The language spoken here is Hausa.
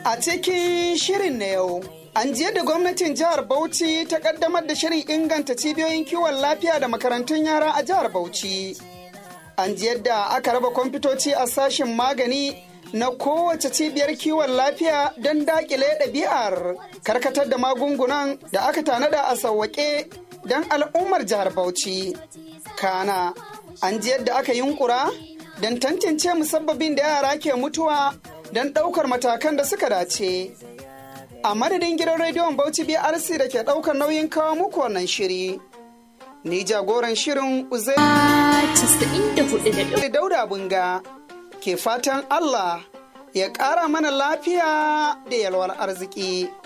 A cikin shirin na yau, an jiya da gwamnatin jihar Bauchi ta kaddamar da shirin inganta cibiyoyin kiwon lafiya da makarantun yara a jihar Bauchi. An ji yadda aka raba kwamfutoci a sashen magani na kowace cibiyar kiwon lafiya don dakile ɗabi'ar karkatar da magungunan da aka tanada a sauwaƙe don al'ummar jihar Bauchi. Kana, an ji yadda aka yunkura don tantance musabbabin da yara ke mutuwa don ɗaukar matakan da suka dace. A madadin gidan rediyon Bauchi BRC da ke ɗaukar nauyin kawo muku wannan shiri. Ni jagoran shirin Uzai Dauda Bunga ke fatan Allah ya ƙara mana lafiya da yalwar arziki.